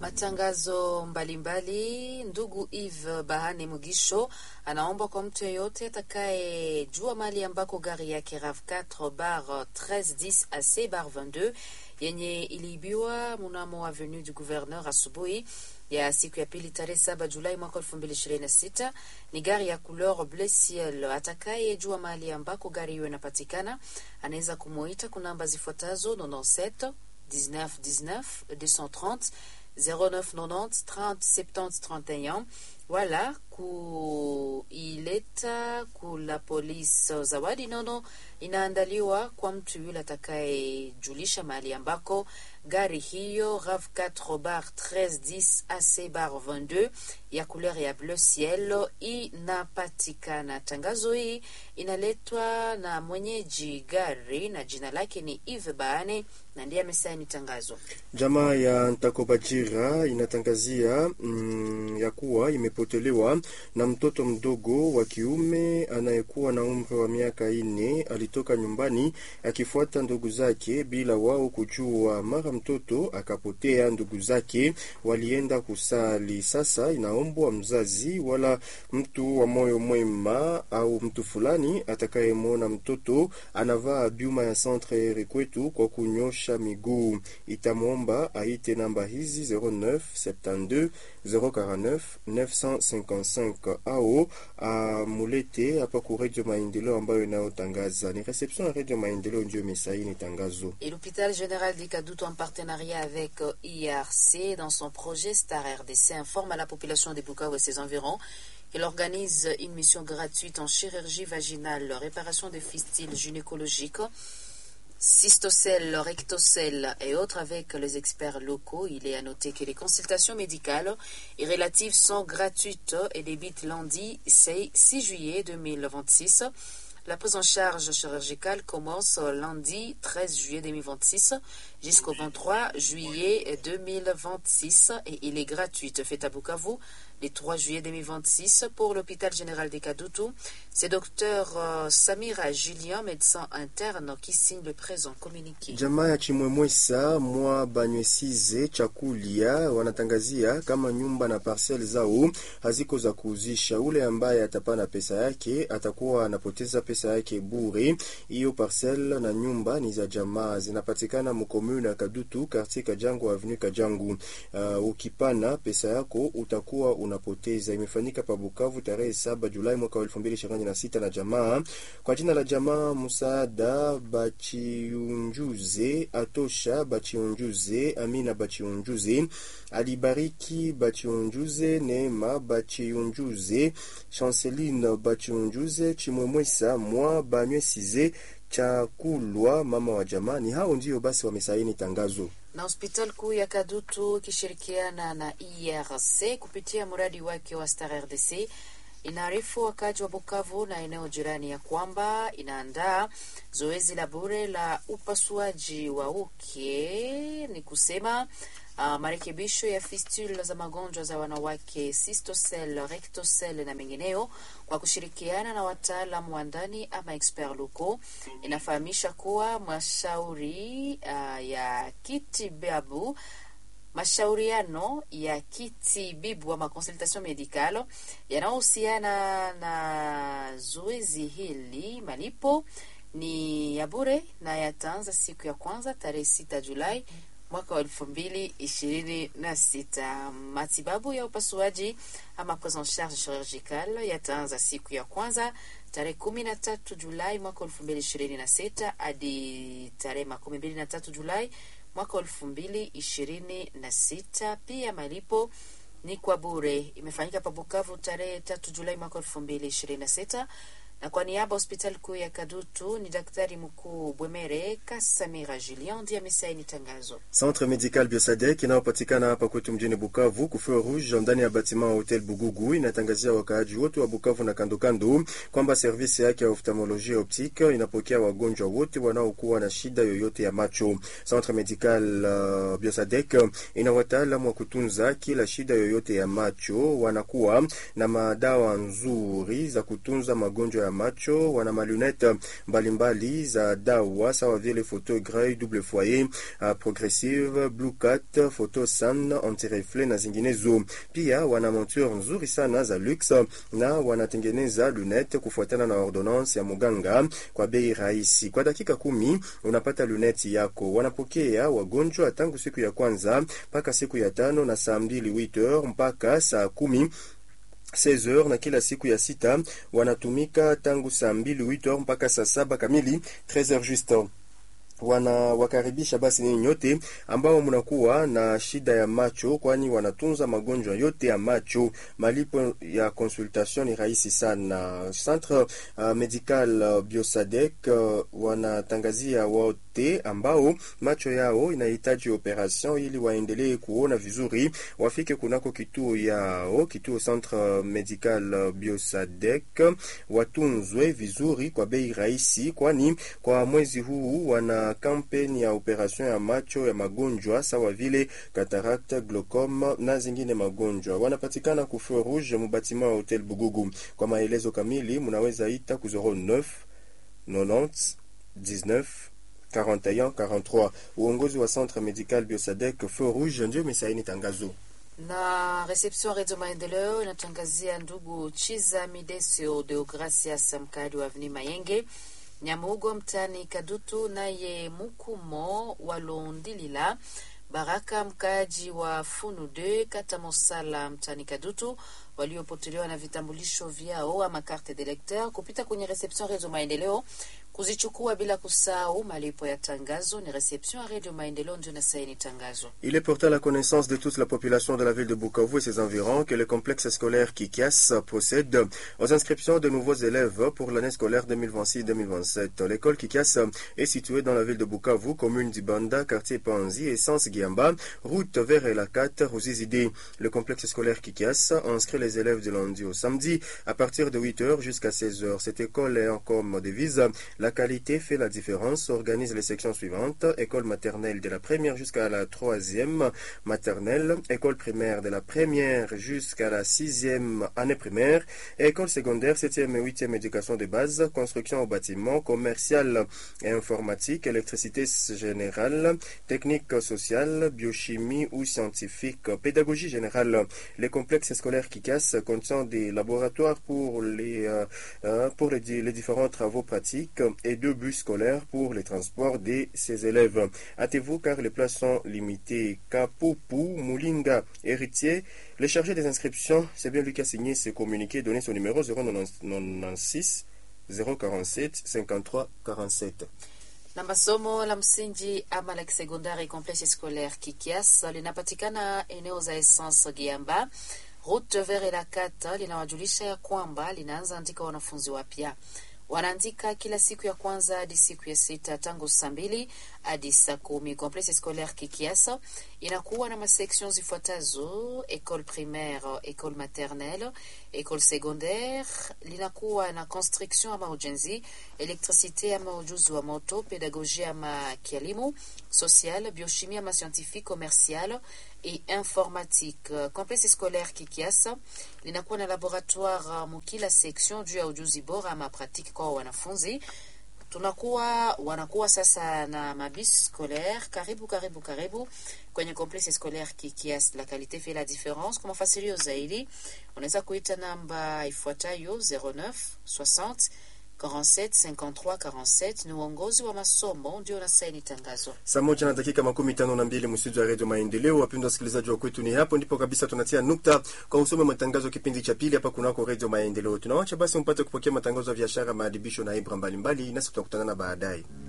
Matangazo mbalimbali. Ndugu Eve Bahane Mugisho anaomba kwa mtu yeyote atakayejua mali ambako gari yake RAV4 bar 1310 AC bar 22 yenye iliibiwa mnamo avenue du Gouverneur asubuhi ya siku ya pili tarehe saba Julai mwaka elfu mbili ishirini na sita ni gari ya couleur bleu ciel. Atakayejua mahali ambako gari hiyo inapatikana anaweza kumuita kwa namba zifuatazo 97 19 19 230 0990 30 70 31 wala kuileta kula polisi. Zawadi nono inaandaliwa kwa mtu yule atakayejulisha mahali ambako gari hiyo RAV4 bar 1310 AC bar 22 ya couleur ya bleu ciel inapatikana. Tangazo hii inaletwa na mwenyeji gari na jina lake ni Eve Baane na ndiye amesaini tangazo. Jamaa ya Ntakobajira inatangazia mm, ya kuwa imepotelewa na mtoto mdogo wa kiume anayekuwa na umri wa miaka ine. Alitoka nyumbani akifuata ndugu zake bila wao kujua. Mara mtoto akapotea, ndugu zake walienda kusali. Sasa inaombwa mzazi wala mtu wa moyo mwema au mtu fulani atakayemwona mtoto anavaa byuma ya centre rekwetu kwa kunyosha miguu itamwomba aite namba hizi 09 72 049 955 au amulete hapa ku Radio Maendeleo ambayo inayotangaza. Ni reception ya Radio Maendeleo ndio imesaini tangazo. Et l'hôpital général du Kadutu en partenariat avec IRC dans son projet Star RDC informe à la population de Bukavu et ses environs qu'il organise une mission gratuite en chirurgie vaginale, réparation des fistules gynécologiques cystocèle, rectocèle et autres avec les experts locaux. Il est à noter que les consultations médicales et relatives sont gratuites et débitent lundi 6 juillet 2026. La prise en charge chirurgicale commence lundi 13 juillet 2026 jusqu'au 23 juillet 2026 et il est gratuit. Fait à Bukavu le 3 juillet 2026 pour l'hôpital général des Kadutu. C'est docteur euh, Samira Julien, médecin interne, qui signe le présent communiqué. Jamaa ya Chimwemwesa mwa Banywesize Chakulia wanatangazia kama nyumba na parcel zao haziko za kuuzisha. Ule ambaye atapana pesa yake atakuwa anapoteza pesa yake bure. Hiyo parcel na nyumba ni za jamaa, zinapatikana mkomune ya Kadutu, quartier Kajangu, avenue Kajangu. Uh, ukipana pesa yako utakuwa unapoteza. Imefanyika pa Bukavu tarehe saba Julai mwaka wa elfu mbili ishirini na sita na jamaa kwa jina la jamaa Musaada Bachiunjuze, Atosha Bachiunjuze, Amina Bachiunjuze, Alibariki Bachiunjuze, Neema Bachiunjuze, Chanceline Bachiunjuze, Chimwemwesa mwa Banywesize Chakulwa, mama wa jamaa. Ni hao ndio basi wamesaini tangazo na hospitali kuu ya Kadutu ikishirikiana na IRC kupitia mradi wake wa Star RDC inaarifu wakaji wa Bukavu na eneo jirani ya kwamba inaandaa zoezi la bure la upasuaji wa uke, ni kusema uh, marekebisho ya fistula za magonjwa za wanawake, cystocele, rectocele na mengineo kwa kushirikiana na wataalamu wa ndani ama expert locaux. Inafahamisha kuwa mashauri uh, ya kitibabu mashauriano ya kitibibu ama consultation medicale yanayohusiana na zoezi hili, malipo ni ya bure na yataanza siku ya kwanza tarehe sita Julai mwaka wa elfu mbili ishirini na sita. Matibabu ya upasuaji ama prise en charge chirurgicale yataanza siku ya kwanza tarehe kumi na tatu Julai mwaka wa elfu mbili ishirini na sita hadi tarehe makumi mbili na tatu Julai mwaka wa elfu mbili ishirini na sita. Pia malipo ni kwa bure. Imefanyika pa Bukavu tarehe tatu Julai mwaka wa elfu mbili ishirini na sita na kwa niaba hospitali kuu ya Kadutu ni daktari mkuu Bwemere Kasamira Julien ndiye amesaini tangazo. Centre Medical Biosadek inayopatikana hapa kwetu mjini Bukavu kufeu rouge ndani ya batima wa Hotel Bugugu inatangazia wakaaji wote wa Bukavu na kandokando kwamba servisi yake ya oftalmolojia optique inapokea wagonjwa wote wanaokuwa na shida yoyote ya macho. Centre Medical uh, Biosadek ina wataalamu wa kutunza kila shida yoyote ya macho, wanakuwa na madawa nzuri za kutunza magonjwa ya macho, wana malunette mbalimbali za dawa sawa vile photo grey, double foyer, uh, progressive, blue cat, photo sun, anti-reflet na zinginezo. Pia wana monture nzuri sana za luxe na wanatengeneza lunette kufuatana na ordonnance ya muganga kwa bei rahisi. Kwa dakika kumi unapata lunette yako. Wanapokea wagonjwa tangu siku ya kwanza mpaka siku ya tano na saa mbili 8h mpaka saa kumi 16h na kila siku ya sita wanatumika tangu saa mbili 8h mpaka saa saba kamili 13h juste wanawakaribisha basi ninyi nyote ambao mnakuwa na shida ya macho, kwani wanatunza magonjwa yote ya macho. Malipo ya consultation ni rahisi sana. Centre uh, Medical uh, Biosadec uh, wanatangazia wote ambao macho yao inahitaji operation ili waendelee kuona vizuri, wafike kunako kituo yao, kituo Centre Medical Biosadec, watunzwe vizuri kwa bei rahisi, kwani kwa mwezi huu wana kampeni ya operation ya macho ya magonjwa sawa vile cataracte, glaucome na zingine magonjwa. Wanapatikana ku Feu Rouge mubatima wa Hotel Bugugu. Kwa maelezo kamili munaweza ita ku 09 90 19 41 43. Uongozi wa Centre Medical Biosadec Feu Rouge ndio imesaini tangazo na reception Radio Maendeleo inatangazia ndugu Chiza Midesio Deogracias, mkadi wa Avni Mayenge Nyamugo mtani Kadutu, naye Mukumo Walondilila Baraka mkaaji wa Funu de kata Mosala mtani Kadutu waliopotelewa na vitambulisho vyao ama carte de lecteur kupita kwenye reception Radio Maendeleo kuzichukua bila kusahau malipo ya tangazo. Ni reception ya Radio Maendeleo ndio nasaini tangazo. Il est porté à la connaissance de toute la population de la ville de Bukavu et ses environs que le complexe scolaire Kikias procède aux inscriptions de nouveaux élèves pour l'année scolaire 2026-2027. L'école Kikias est située dans la ville de Bukavu, commune d'Ibanda, quartier Panzi, essence Giamba, route vers Elakat, Rosizide. Le complexe scolaire Kikias inscrit les élèves de lundi au samedi à partir de 8h jusqu'à 16h. Cette école est en comme devise la qualité fait la différence. Organise les sections suivantes. École maternelle de la première jusqu'à la troisième maternelle. École primaire de la première jusqu'à la sixième année primaire. École secondaire, septième et huitième éducation de base. Construction au bâtiment, commercial et informatique, électricité générale, technique sociale, biochimie ou scientifique, pédagogie générale. Les complexes scolaires qui cassent contient des laboratoires pour les, euh, euh, pour les, les différents travaux pratiques et deux bus scolaires pour les transports de ses élèves. Hâtez-vous car les places sont limitées. Kapoupou, Moulinga, Héritier, les chargés des inscriptions, c'est bien lui qui a signé ce communiqué, donné son numéro 096 047 53 47. na masomo la msingi ama la kisekondari complexe scolaire Kikias linapatikana eneo za Essence Giamba route vers la kata, linawajulisha ya kwamba linaanza andika wanafunzi wapya wanaandika kila siku ya kwanza hadi siku ya sita tangu saa mbili hadi saa kumi. Complexe scolaire Kikiasa inakuwa na masektion zifuatazo: école primaire, école maternelle, école secondaire. Linakuwa na construction ama ujenzi, électricité ama ujuzi wa moto, pédagogie ama kielimu, social, biochimie ama scientifique, commercial et informatique. Complexe scolaire Kikiasa linakuwa na laboratoire mukila section juu ya ujuzi bora ama pratique kwa wanafunzi. Tunakuwa wanakuwa sasa na mabis scolaire karibu karibu karibu kwenye complexe scolaire Kikias. La qualité fait la différence. Kwa mafasirio zaidi unaweza kuita namba ifuatayo 09 60 47 53 47 ni uongozi wa masomo ndio unasaini tangazo. Saa moja na dakika makumi tano na mbili msitu wa redio Maendeleo. Wapendwa wasikilizaji wa kwetu, ni hapo ndipo kabisa tunatia nukta kwa usome matangazo kipindi cha pili hapa kunako redio Maendeleo. Tunawacha basi mpate kupokea matangazo ya biashara, maadibisho na ibra mbalimbali, nasi tutakutana baadaye.